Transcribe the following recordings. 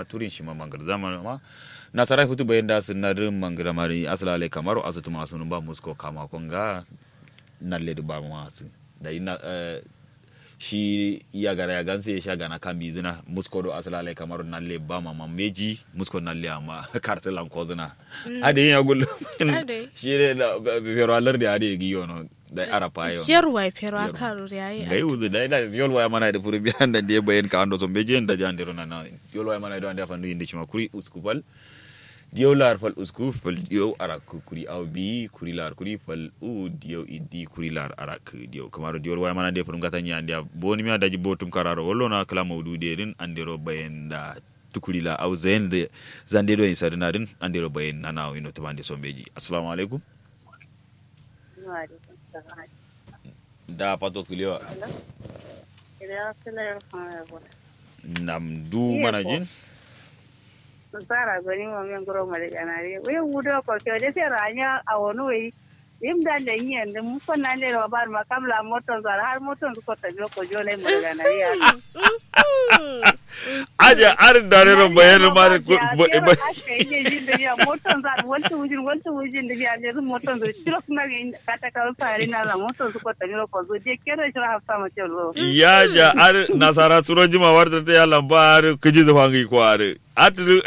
turin shi ma mangar zaman ma nasara hutu bayan da sun nadin mangar mari asalale kamaru asutu masu ba musko kama konga nalle da ba masu da ina shi iya gara ya ganse ya sha gana kan bizina musko do asalale kamaru nalle ba ma meji musko nalle amma kartelan kozina ade ya gullu shi ne da fero alar da ade giyo no da arapa yo yarwa fero akaru yayi gai uzu da ida yolwa ya mana da furu biyan da ndiye bayen ka ando so beje da jandiro na na yolwa ya mana da ande fandu indi chima kuri uskupal diyo lar fal usku fal diyo arak kuri aw bi kuri lar kuri fal u diyo idi kuri lar arak diyo kamaro diyo wa mana de furu ngata nya andia boni mi adaji botum kararo wollo na kala mawdu de din andiro bayen da tukuri la aw zen de zande do insarina din andiro bayen na na ino tabande sombeji assalamu alaikum da pato kuliwa nam du mana jin sara goni mo men goro mare ganare we wudo ko ke de se ranya awonu we im da da yin da mu ko nan le bar ma kamla moton zar har moton ko ta jo ko jo le mare ganare ya aja ar dare ro bayan ma moton zar wonto wujin wonto wujin da ya le moton zo shiro kuma kata ka fare na la moton ko ta jo ko zo je kero shiro hafta ma chelo ya ja ar nasara suro jima warta ta ya lamba ar kiji zafangi ko ar atru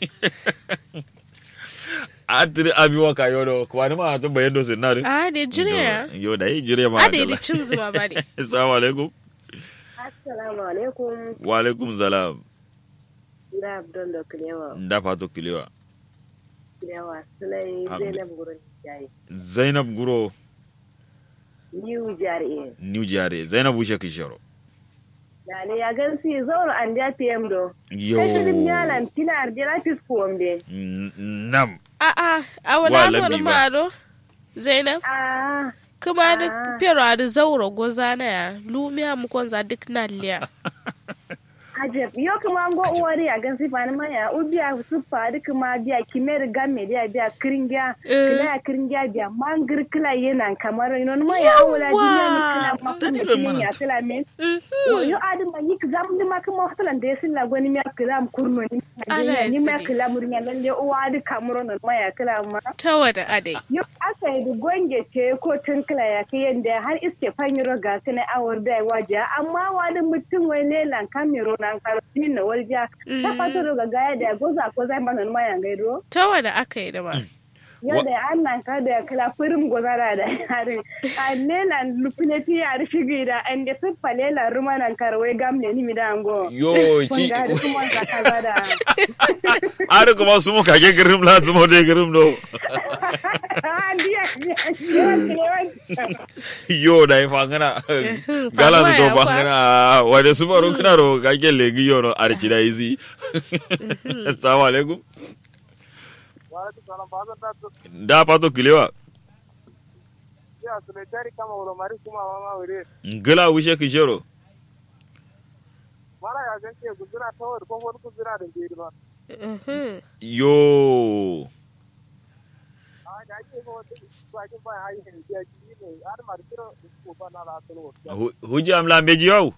atru abi waka yodo ko wani ma to bayan do sinari a de jire yo da yi jire ma a de de cin zuma ba de assalamu alaikum assalamu alaikum wa alaikum salam da abdon da kilewa nda fato kilewa kilewa sulai zainab gurin jayi zainab guro new jari new jare zainab ushe kishoro yani ya gan si zauro an da pm do yo sai dim yalan tina arjira fis kuwambe nam a a a Wa wala lambi wani ba. maro zainab ah kuma da Ah. pero da zauro goza na ya lumiya mu konza duk na liya ajab yo kuma ngo uwari a gan si fani maya ubiya su fadi kuma biya kimer gamme dia biya kiringiya Eh. kila ya kiringiya biya mangir kila yana kamar ino ma ya awula Yawwa. jinya ni kila mafan da Dalilin kilin mana. ya kila men Mhm. yo adi ma yik zam ni ma kuma hatalan da yasin la gwani mi kila am kurno ni Ana ni ma yasidi. kila murnya lalle uwa adi kamuro no ma ya kila ma ta wada adai Yau aka yi da gwange ce ko tun kila ya kai yadda har iske fanyiro ga su na awar da waje amma wani mutum wai lelan kamero na karfi na warja ta fata daga gaya da ya goza ko zai mana numa ya gaido ta wada aka yi da ba yau da an nan ka da kila firin gozara da yarin a lelan lufineti ya shigi da an da siffa lelan rumanan karwai gamle ni mi da ango yo ci Kunga da kuma ka kaza da ar kuma sumo kage girim la sumo de girim do Ah, dia dia dia yo da ifa ngana gala faruwa so ya ba kwa. ngana wade subaru kana ro kage legi yo no arci da izi assalamu alaikum da pato kilewa ngala wishe kishero Mhm. yo Hu- huji am lambeji yau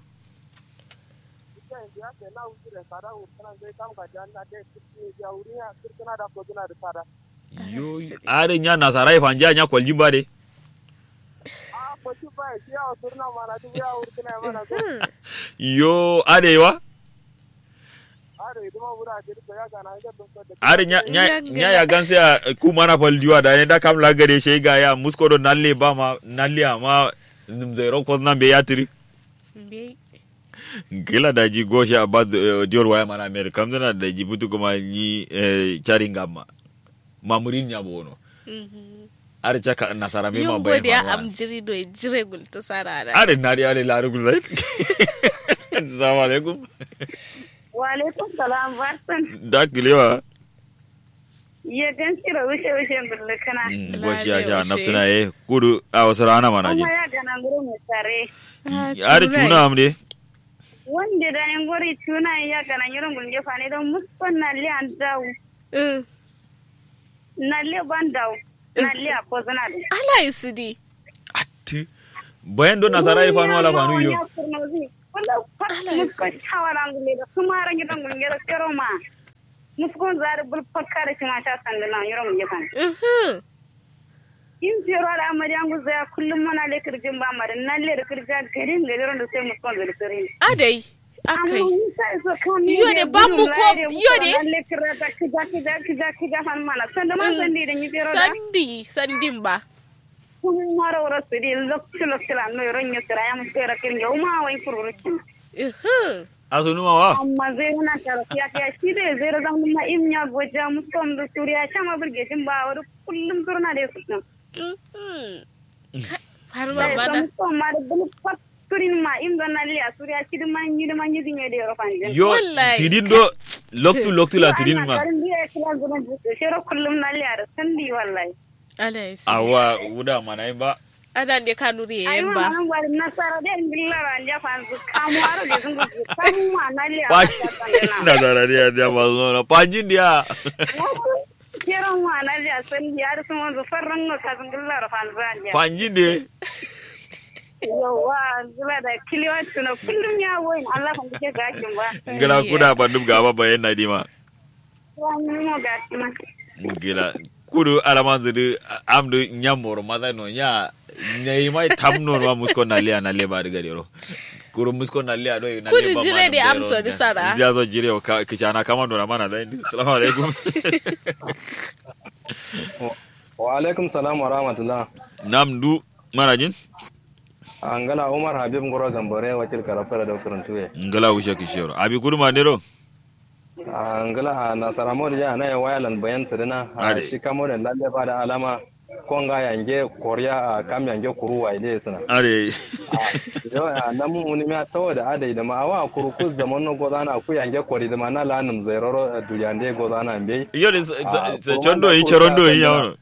yo are nya nasara ifa nya nya kwalji bade yo are wa are nya nya nya ya ganse a ku mana fal diwa da ne da kam la gare shi ga ya musko do nalle ba ma nalle ama nim zero ko nan be yatiri Mbe- gila da ji goshi a bad dior waya mana mer kam dana da ji butu kuma ni chari ngamma mamurin nya bono Mhm. are chaka nasara me ma yin bayan godiya faruwa. am jiri do jire gulta sarara are nari are laru gulai assalamu alaikum wa alaikum salam barkan da kilewa ya gan kira wuce wuce bulle kana goshi ya sha Lale, nafsina ye kudu a wasu rana mana ji kuma ya gana guru mai tare are tuna am de wanda da yan gori tuna ya gana yirin gulge fane don muskon na li an daw Mm. na li ban daw na li a ko zana da ala isidi atti bayan do nasara ifa no ala fanu yo wala pat muskon shawara gulge da kuma ran gidan gulge da kero ma muskon zare bul fakkare cin ta sandana yoro mu yakan Mhm. in fero da amari an guza kullum mana le kirjin ba mare nan le kirja garin le ron da sai muskon zare sare Adai. Akai. Yo yo de bambu ko yo de. le kirja kija kija kija kija han mana sanda man sandi da ni fero da Sandi. Sandin ba. kun mara wara su di lokci lokci la no ron yo tira yam fera kirja uma wai fururucin Mhm. aso numa wa amma zai na tara ya ya shi dai zai razan ma in ya goja muskon da suriya shama burge shin ba wani kullum turna da su Mhm. Har ma Sai mana. muskon ma da bulu pat turin ma in don nan liya suriya shi da man yi da man yi din ya da yoro fanjin yo Wallahi. tidin do loktu loktu la tidin ma karin biya ya kira zuwa shiro kullum na liya da sandi wallahi Adai. awa wuda mana yin ba Adan de kanuri ai yen ma ba. man bari nasara da in billara an ja fanzu kamu aro da sun gudu kamu ma na liya pa ta sandana na da da dia dia ba zo na panjin dia kiran ma na liya sandi har sun wanzu farran ga kazin billara fanzu an ja panjin de yawa zula da kiliwa tuna kullum ya woyin Allah kan kike gashin ba ngala kuda bandum ga ba bayan na dima wani mo gashi ma ngila kudu alaman zudu amdu nyamor mada no nya nyai mai tamno no musko na lia na leba de gadero kuru musko na lia do na Kudu leba jire de amso di sara. dia zo jire o ka kichana kama ndo na mana da indi assalamu alaikum wa alaikum salam wa rahmatullah namdu mana jin angala umar habib ngoro gambore wakil karafara da kurantuwe ngala usha kishoro abi kudu mandero angala nasara modi ya na wayalan bayan sirina Ade. shi kamo da lalle ba da alama konga yange koriya a kam yange kuru wa ile suna are yo na mun uni ma tawo da adai da ma awa kuru ku zaman no godana ku yange kori da ma na lanum zairoro duriyande godana mbe yo de Ah, se kuma chondo na yi ko cherondo ya yi sanya. yawo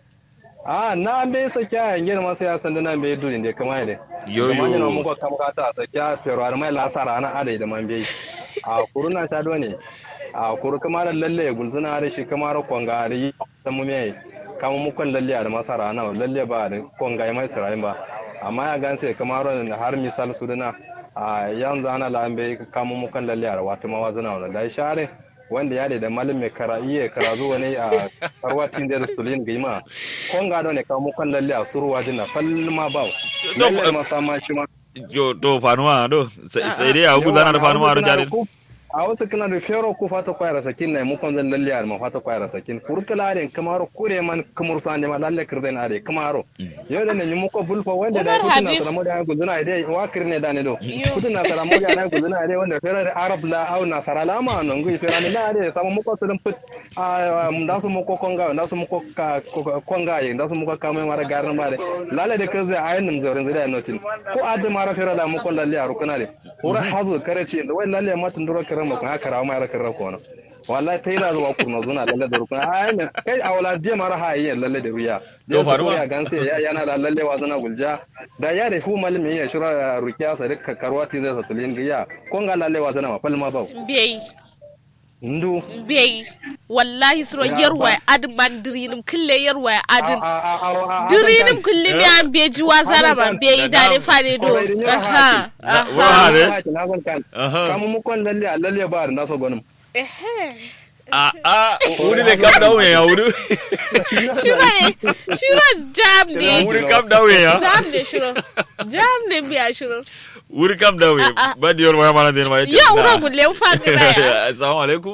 a na mbe sa kya yange ma sai ya san da na mbe durin da kama ide Yo, kuma yo. ni mu ko kam ka ta sa kya pero ar mai lasara na adai da man mbe a kuru na ta do ne a kuru kuma da lalle gulzuna da shi kuma ro konga da yi ta mu me kama mu kon lalle da masara na lalle ba da konga mai sirayin ba amma ya ganse kuma ro na har misal su dana a yanzu ana lambe kama mu kon lalle da wato mawazuna wannan da share wanda ya da malin mai kara iya kara zuwa ne a karwatin da rasulin gaima kon ga ne kawo kan lalle a suruwa dina falma ba lalle ma sama shi ma yo to fanuwa do sai dai abu zana da fanuwa ro jare a wasu kana da fero ku fata kwayar sakin na mu kon zan lalle a ma fata kwayar sakin kurkula are kamar kure man kamar sa ne ma lalle kirden are kamaro yau da ne mu ko bulfa wanda da Umar kudin na Habib. salamu da guduna dai wakir ne da ne do Yo. kudin na salamu da guduna dai wanda fero da arab la au na sarala ma non gui fero ne da dai sama mu ko tudun put a da su mu ko konga da su mu ko ka ko- konga ye da su mu ko kamai mara garin ba dai lalle da kaze ayin nim zorin zai notin ko adda mara fero da mu ko lalle a rukuna dai ura hazu kare ce da wai lalle ma tun duro kare ma ko haka rawa ma ra kare ko na wallahi ta yi da zuwa kurna zuna lalle da rukuna ayin kai a wala je mara hayi lalle da ruya Yo, da su faruwa. ya ganse ya yana da lalle wa zana gulja da ya da fu malami ya shira rukiya sa dukkan karwati zai sa tulin giya ko ga lalle wa zana ma falma ba Bey. ndu Bey. Wallahi suro Ya yarwa ba. adin man dirinim kille yarwa adin. A- a- a- a- a- Dirinim kulli mi an beji wazara ban beyi da ne fare do. Kwarai, din yawa Aha. Na- Aha. wa- ne? Haki na zan kan Aha. kamu mu kon lalle a lalle ba da naso gwanin Ehe. a a wuri de kam dawo ya wuri Shiro ne. Shiro jam ne. wuri kam dawo ya Jam ne shiro. Jam ne biya shiro. wuri kam dawo ya Ah, ah. ba diyor waya mana den ma Ya uro gulle ufa gida ya. assalamu alaikum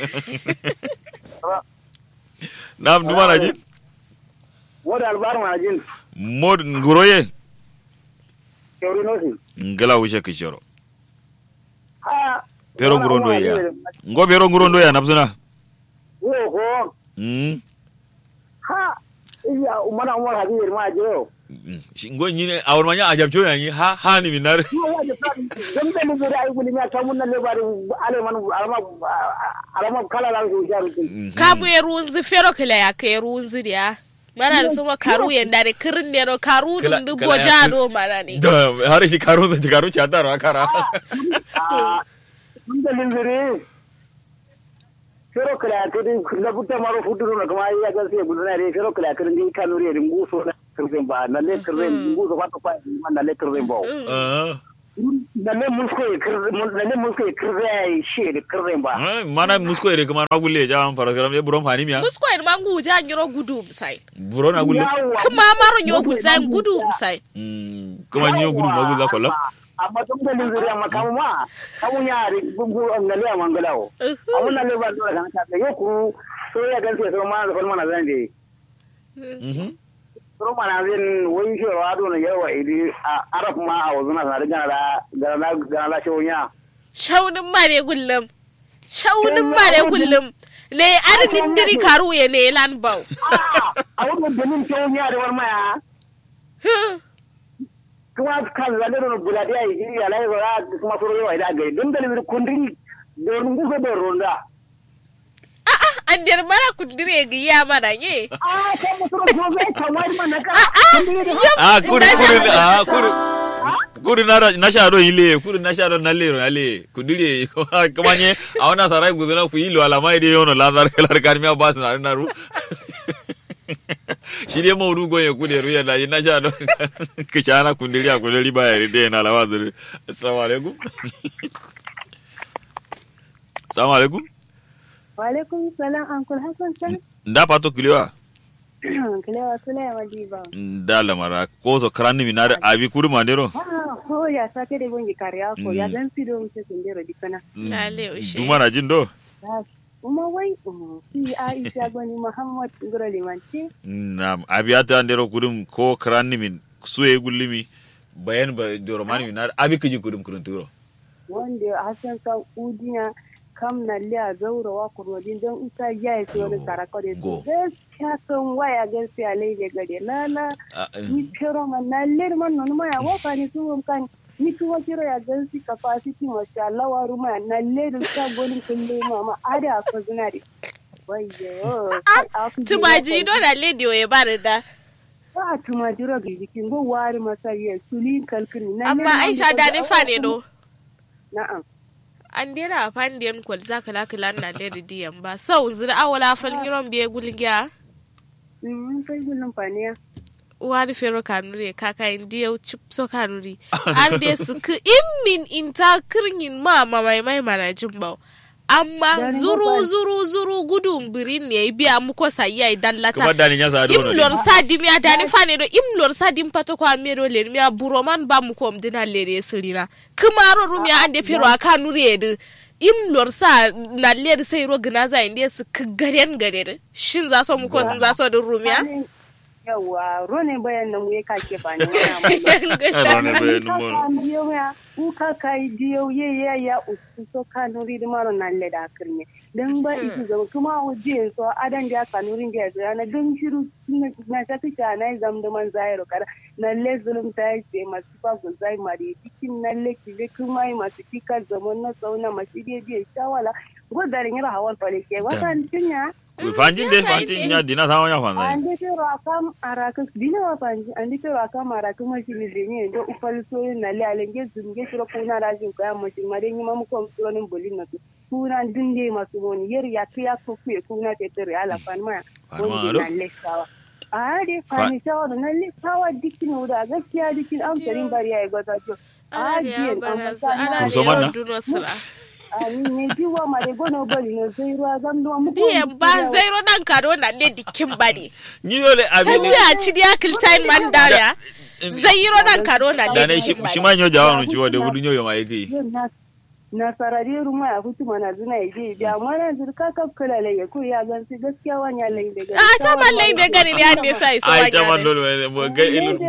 nam duma na jin Woda albar ma jin mod nguroye keuri nosi. ngala wuce kishoro Ha. pero ngurondo ya ngo pero ngurondo ya nabzuna Wo ko. mm Ha. Iya umana umar habir ma jiro. Mm. Shi- ngo nyine awon manya ajabcho ya ni ha ha ni minar Ma waje ta dan da ni da ai guli ma ta mun na le bari ale man alama alama kala la su jaru. Kabu ya runzi fero kila ya ka runzi dia. Mana da suma karu ya dare kirin ne no karu Kila- dun du kila ya boja kir- do mana ne. da har shi karo da karo chata ro kara Ah. Mun da linzire. Fero kala kidi na butta maro fuduru na kuma ya ga sai gudana re fero kala kidi ni kanuri re nguso na kirzen ba na le kirzen nguso ba ta kwa man na le kirzen ba. Ah. lalle musko ya kirze lalle musko ya kirze ya yi shi da kirze ba Eh, mana musko ere kuma na gulle ja fara garam ye buron fani miya musko en mangu ja nyiro gudu sai buron na gulle Yawwa. kuma maro nyo gulzai gudu sai Mm, kuma nyo gudu ma gulla kollam amma tun da lizuri amma kamu ma kamu ya ri gugu ngale a mangalawo amma na leba dole kan ta yo ku so ya gan sai so ma da falma na zan je Mhm. so ma na zan wai shi wa do na yawa idi a arab ma a wazuna na riga da ga na ga na shi wonya shaunin mare gullum shaunin mare gullum le adadin diri karu ya ne lan bau a wannan dalilin shi wonya da war maya kuma kan zalle do buladi ai idi ya lai ga kuma so yawa ida ga dun dalilin kundin do rungu ko do ronda a'a an der mara kudire ga ya mana ye ah kan mutum ko zai kawai mana ka ah kuri kuri ah kuri kuri na na sharo ile kuri na sharo na lero ale kudire kuma nye awana sarai guduna ku ilo alama ide yono lazar kelar karmiya bas na na ru shirye maudu gonye kude ruya da na sharo kichana kundiri akudiri ba ya ride na lawa zuri assalamu alaikum assalamu alaikum Walaikum salam Uncle Hassan san. nda pato kuliwa Kilewa sule ya majiba. nda lamara kozo krani minare abi kuri mandero Ah, ko ya sake da gongi kariya ko ya dan sido mu se sendero dikana. lale ushe duma na jin do Uma wai um, si Aisha goni Muhammad ngoro limanci. Naam, abiyata ndero kudum ko krani min suye gullimi bayan ba doromani min nar abi kiji kudum kudum turo. Wanda Hassan kan udina kam na liya zaura wa kurwadin don isa ya yi sai wani sarako da Go. su gaskiya kan waya gaskiya laile gade lala Ah, eh, ni pero man na ler man non ma ya waka ni su kan ni kuma kiro ya gansi capacity masha Allah wa ruma na ler sa golin kulle mama ada ko zinari wayyo tumaji do da lady ya bari da ba tuma jiro ga jikin go wari masa ye sulin kalkini na amma aisha da ni fa ne do na'am an dera a fandiyan kwal za ka lakila na da diyan ba sau zira awala falin yiron biye gulgiya mm kai gulun faniya wari fero kanuri kaka indiya chipso kanuri an de su ku immin inta kirgin ma ma mai mai mana jin ba amma Dari zuru bakwai. zuru zuru gudun birin ne biya muko sayi dan lata kuma dani nya sa do no. imlor sadim ya dani fane do imlor sadim pato kwa mero le mi buroman ba mu kom dina le sirira kumaro rumi ande pero aka nure de imlor sa na le sai ro gna za inde su kgaren gare shin za so mu ko sun za so din rumiya yawa rone bayan nan ya kake fani wani Rone be no mo. diyo ya uka kai diyo ye ya ya usu so kanuri da maro nan le da kirne dan ba isi ga kuma uje so adan da kanuri ga ya na dan shiru na ta ta na zam da man zairo kara na le zulum ta yi masu fa go zai mari cikin nan le ki le kuma yi masu fika zaman na sauna masu je je shawala godarin yara hawan fale ke wata tinya Fanjin de fanjin nya dina sa nya fanzai. ande te rakam araka dina wa panji ande te rakam araka ma shi ni denye ndo ufal so na le alenge zunge shiro kuna da jin kaya ma shi mare ni mamu kom so ni bolin na tu kuna dinde masu woni yer ya ke ya ko ku kuna te te ala fan ma Fan ma, woni alo? na le sawa a de fani sawa da na le sawa dikin da gaskiya dikin an tarin bari ya ga ta to ana da ya bana su ana da Kurso man na? yawan duno sira a ni ne jiwa ma de gono bali no sai ruwa zam do mu diyan ba zairo nan kado na le dikin bari Ni yole abi kan ne. ya ci dia kiltain man dariya zairo nan kado na Da le ne shi dikin shi bari ma nyo jawa no ciwo de wudu nyo yo ma yake. na sarari ruma ya hutu mana zina ya je da mana zirka kaf kala lai ya ko ya gan su gaskiya wani ya lai da gari a ta mallai bai gani ne an ne sai so Ai ta man wani dole mo ga ilu.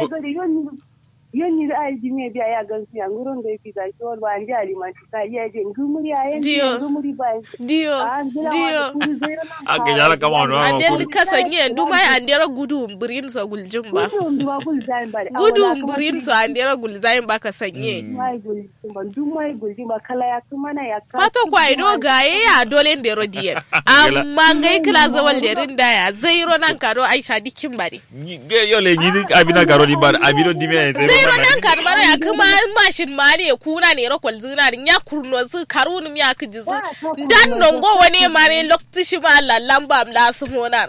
yoni da ai jimi biya ya gan su ya ngurun da yake zaki wal ba andi alimanti ka ya je ngumuri ya yin Dio. ngumuri ba diyo an jira diyo wa kuri zai na Ake jara kama no ma andel kuri. kasanye nduma andera gudu mbirin so guljin ba kudu nduwa kul zai ba gudu mbirin so andera gulzayin ba kasanye mai gul ba dumai gul ba kala ya kuma na ya ka fato kwa ido gaye ya dole ndero diyen amma ngai kila zawal derin daya zairo nan kado aisha dikin bari Ni- Ge yole ni ni abi na garo di bar abi do di me. zairo nan kado mara ya kuma mashin mari ya kuna ne rokol zina ya kurno zu karunum ya kijizu dan nongo wani mare lokti shi ma lallan ba mla su mona no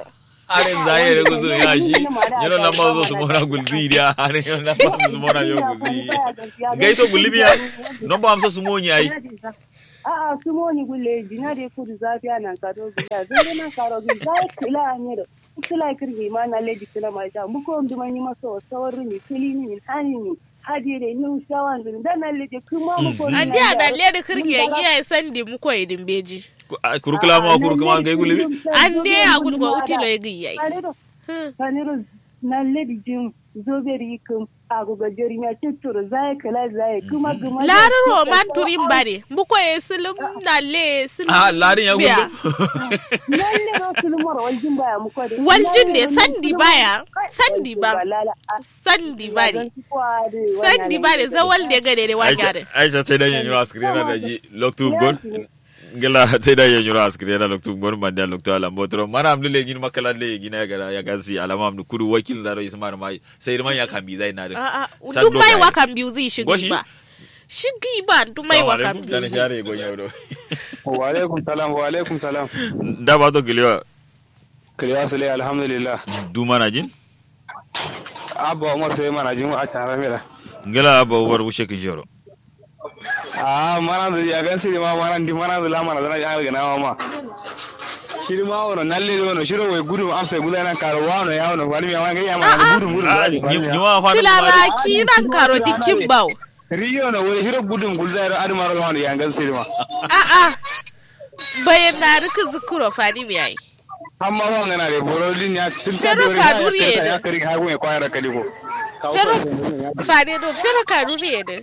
are zaye da guzu ya shi yana nan ma zo su mona gulzi dia are yana nan ma su mona yo gulzi gaiso gulbi ya non ba amsa su moni ai a'a su moni gulle jina de kudu zafiya nan ka do biya zai nan karo bi zai kila ne da kila kirgi ma na lady kila ma ta mu ko nduma ni maso sawaru ni kili ni hani ni hadi de ni shawan dun dan na lady kuma mu ko an dia da ledi kirki ya iya sandi mu ko idin beji kurukula ma kurukuma gai gulbi an de a gudu go utilo ya giyi kaniro kaniro na lady jim zoberi kum ago ga jeri ya tuturu zai kala zai kuma kuma larin roman turin bare mu ko ya silim na le silim ah larin ya biya. gulbi lalle ro sulmar waljin baya mu ko de waljin ne sandi baya sandi ba sandi bare sandi bare zawal de gade de wanyare aisha tai dan yanyu askrina da ji loktu gon gela tai dan yanyu askrina loktu gon manda loktu ala motro mana amdu le gin makala le gina gara ya gansi alama amdu kudu wakil da ro ismar mai sai man ya kambi zai na da a a Sando duk mai kai. wakan biyu zai shigi Goshi? ba shigi ba duk mai wakan biyu dan zai share gon yau do wa alaikum salam wa alaikum salam da ba to giliwa kiriya sule alhamdulillah du mana jin abba umar sai mana jin a tare mera ngela ba war wushe kin joro a mana da ya gan siri ma mana di mana da lamana da ya ga nawa ma shiri ma wono nalle do no shiro we gudu am sai gudu nan karo wano ya wono wani ma ga ya ma gudu gudu ni ma fa tilara kiran karo dikin bau riyo no we shiro gudu gudu da adu maro wano ya gan siri ma a a bayan na rika zukuro fani mi yayi amma wa ngana de boro din ya sun Fero dore Kaduri ya ne. ya kari ha go ya kwara kali ko fero fani do fero karo ne de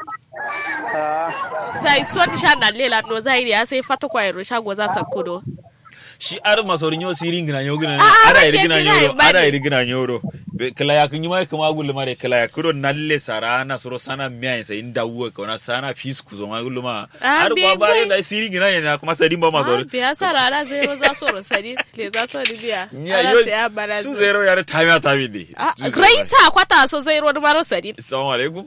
sai son sha na lela no zai ya sai fata kwairo shago za sa kudo shi ar masorin yo sirin gina yo gina Ah, ara ah, iri gina rake gina yo ibadi. ara iri gina yo Be- kala ya kun yi mai kuma gullu mare kala ya kuro nalle sarana soro sana miya sai inda wuwa kauna sana fis ku zo ma gullu ma Ah, ar be ba ba boy. da sirin gina yana kuma sadin ba ah masorin biya sarara zero za so rosadi le za so biya Nya, ala yo- sai ya bara su zero ya tamiya tami ne ah Su zero. greater kwata so zero da maro sadi assalamu alaikum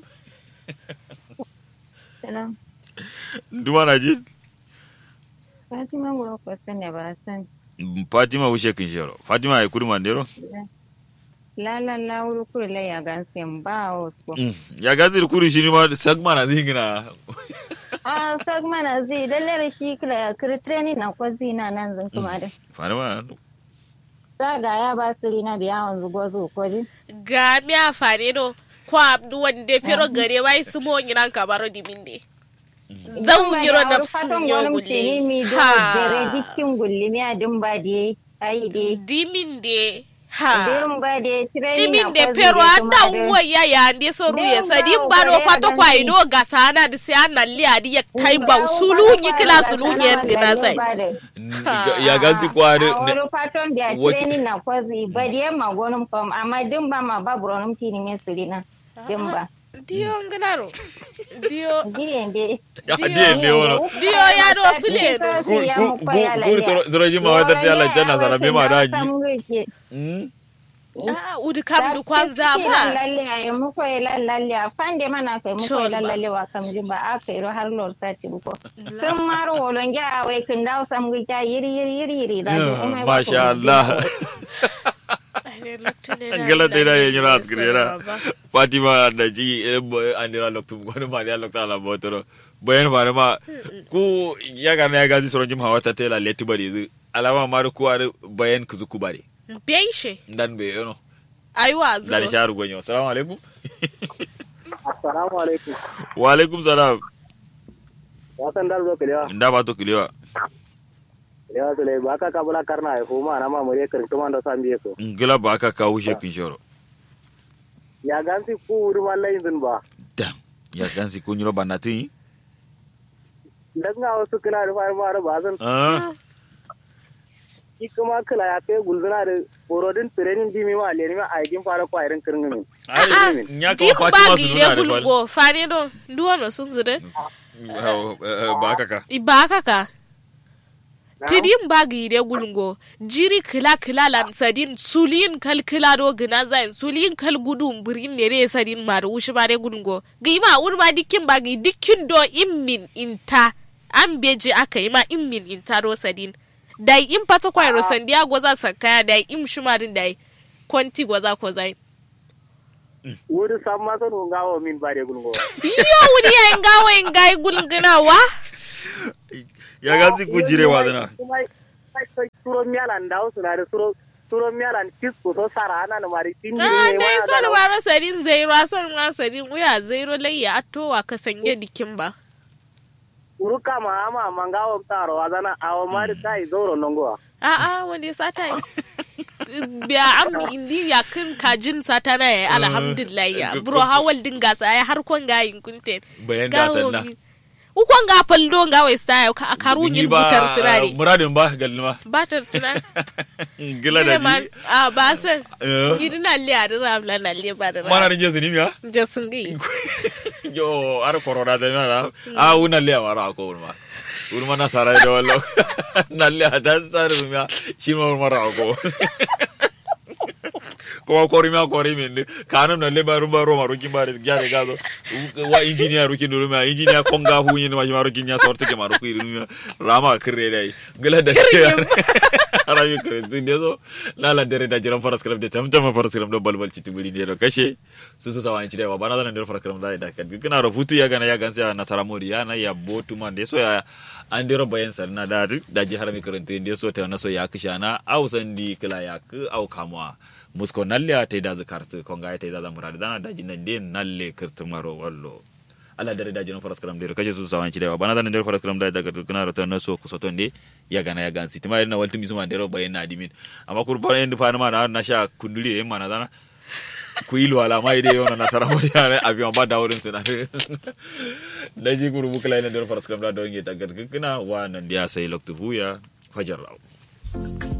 Salam. duma na ji Fatima ngoro ko sanya ba san. fatima wushe kin shero fatima ay kuri mandero La la la wuro kuri la ya gan sem ba o so. ya gazir kuri shi ma sagma na zingina Ah sag mana zi dalle shi kila ya kiri training na ko zi na nan zan kuma da. fatima Saga ya ba su rina biya wanzu gozo ko ji. ga mi afare do kwa abdu wande fero gare wai su mo ngiran ka baro diminde zan yiro na fatan sunyo gwanin ce ni mi do dare dikin gulli mi adin ba de ai de. diminde ha Dirin ba de training diminde na ko zi pero de anda kuma da. uwa ya ya ande so ruye Dem sadi ba baro ugare pato ya kwa ganni. ido ga sana da sai an nalle adi ya kai ba sulu yi kila sulu ne gina zai ya gazi kwari a wani fatan da Wace- training na kwazi ba da yamma gonin fam amma din ba ma ba buronum tini me sirina din ba diyo ngalaro diyo diyen de ya hadiye ne wono diyo ya do pile do kuri soro ji ma wadar da Allah janna sara be ma da ji ah udi kam du kwanza ma lalle ay mu ko lalle a fande mana kai mu ko Chol ba. lalle wa kam jumba a kai ro har lor sati ko kun maro wolon ja wai kun daw sam gi ta yiri yiri yiri yiri da masha Allah gala te da yin ras grera fatima da ji andira loktu gono ma ya lokta la botoro bayan fare ma ku ya ga na ya gazi soro jim hawa ta tela leti bari zu alama ma ku are bayan ku zuku bare Beishe, dan be yono aiwa dan zuwa. sharu gonyo assalamu alaikum assalamu alaikum wa alaikum salam wasan dal do kelewa nda ba to kilewa kelewa sule ba ka kabula karna ai fuma na ma mure kar tuma da sambiye ko ngila ba ka kawo shekin shoro ya gansi ku wuri wallahi zin ba da ya gansi kun yiro banati dan ga wasu kila da fara fara ba zan ah ki kuma kila ya kai gulzuna da borodin training di mi ma le ni ma aikin fara ko irin kirngin ai nya Dim ka fatima bagi su ide nuna da fal gulgo, fani do, duwa no sun zire. ba ka ka Ibaka ka. Tidim bagi ide gulgo, jiri kila kila lan sadin, sulin kal kila do gina zain, sulin kal gudun birin ne re sadin ma da wushi ba de gulgo. Gima urma dikin bagi dikin do immin inta. An beji aka yi ma immin inta do sadin. dai im pato kwa ro sandia goza sakaya dai im shumarin dai kwanti goza ko zai wuri samma sonu ngawo min bare gulgo yo wuri ya ngawo ngai gulgina wa ya gazi kujire wadana kuma sai suro mialan dawo sunare suro suro mialan kisku so sarana na mari tindi ah ne dai waya son da waro sadin zairo son nga sadin uya zairo layya attowa ka sanye dikin ba uru kama ama mangawo taro azana awo mari kai zoro nongoa A'a wani sata yi. biya am indi ya kan kajin sata na ya alhamdulillah ya bro hawal din gasa ya har kon gayin kunte Bayan datan na. ukon ga faldo ga wai sta ya ka karu yin butar turare muradin ba galma batar tuna gila da ji a ba san Eh. gidi na le a dira amla na le ba da mana rinje su nimiya je sun gi yo ar corona da na a una le mara ko urma urma na sara da wallo na le da sar miya shi ma mara ko ko ko rima ko rimi ne kanum na le baru baru maru kin bare gyare gazo wa engineer rukin dulu ma engineer konga hu yin ma maru kin ya sorte ke maru ku irin rama kire dai gala da shi arabi kare din dezo lala dere da jiran faras kalam de tamtama faras kalam do balbal citi buri ne do kashe su su sawan ci da bana zanan der faras kalam da da kan kana rubutu ya gana ya gansa na saramori ya na ya botu man de so ya an dero bayan sarna da da ji harami karanta de so ta na so ya kishana au sandi kila ya ku au kamwa musko nalle ta da zakartu konga ta da zamura da dana da jinan de nalle kirtu maro wallo ala dare da jiran faras karam de kaje su sawan ci da bana zanan der faras karam da daga kana rata na so kusoton de ya gana ya gansi tima na waltu misuma dero bayan na dimin amma kurban en fa ma na na sha kunduli en mana dana ku yi luwala ma ide yona nasara mo ya ne abi ma ba da wurin sina da ji guru bukla ina der faras karam da don ge tagar kana wa nan dia sai loktu buya fajar raw